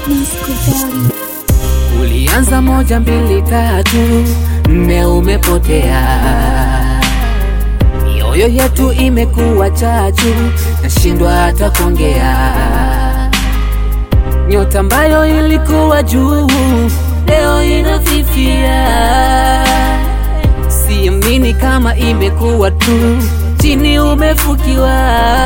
Ulianza moja mbili tatu, nne umepotea. Mioyo yetu imekuwa chachu, nashindwa hata kuongea. Nyota ambayo ilikuwa juu, leo inafifia. Siamini kama imekuwa tu, chini umefukiwa.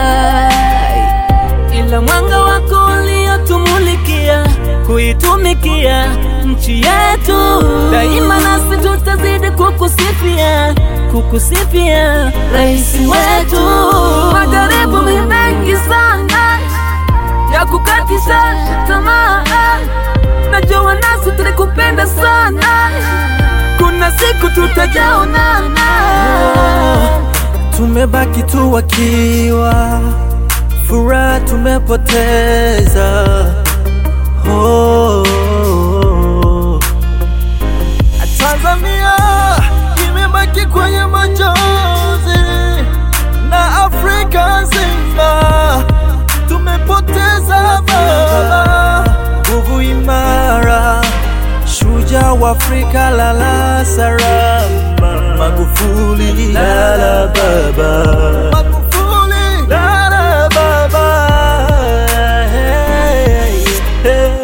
Ila mwanga wako uliotumulikia, kuitumikia nchi yetu daima, nasi tutazidi kukusifia, kukusifia rais wetu. Majaribu ni mengi sana ya kukatisha tamaa, najua nasi tulikupenda sana, kuna siku tutajaonana. Tumebaki tu wakiwa, furaha tumepoteza. Oh, Tanzania imebaki kwenye machozi na Afrika nzima tumepoteza baba, nguvu imara, shujaa wa Afrika, lala salama. Magufuli, lala baba, Magufuli, lala baba. Hey, hey.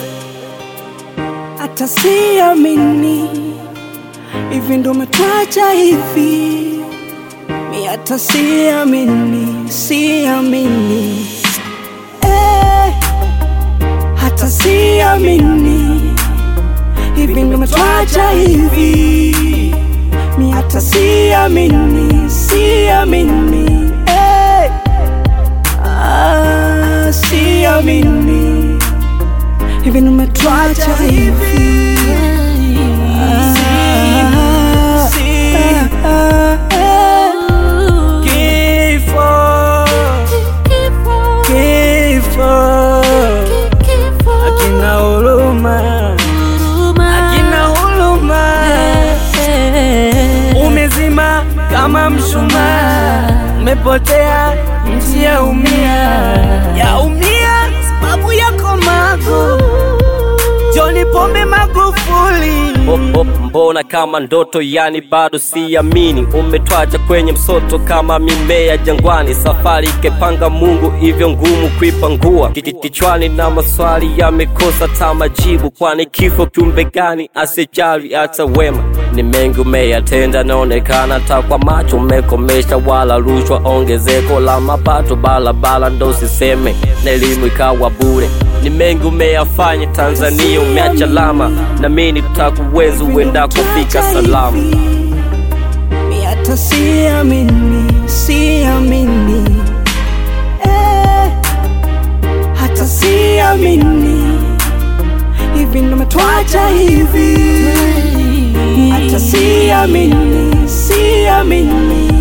hata siamini hivi ndo umetwacha hivi, mi hata siamini, siamini eh, hata siamini hivi ndo umetwacha hivi, mi hata siamini, siamini eh, ah, siamini hivi ndo umetwacha hivi Ah, ah, ah, Kifo, kifo, akina huruma, akina huruma, umezima kama mshumaa, umepotea nchi yaumia, yaumia sababu yako mago John Pombe Magufuli. Oh, oh, mbona kama ndoto yani bado siamini umetwacha kwenye msoto kama mimea jangwani safari ikepanga mungu hivyo ngumu kuipangua Kiki- kichwani na maswali yamekosa ta majibu kwani kifo kiumbe gani asijali hata wema ni mengi umeyatenda naonekana ta kwa macho umekomesha wala rushwa ongezeko la mapato balabala ndo siseme na elimu ikawa bure ni mengi umeyafanya tanzania umeacha lama na mimi tutakuweza uenda kufika salama mi hata siamini, siamini eh, hata siamini hivi ndo umetwacha hivi, mi hata siamini, siamini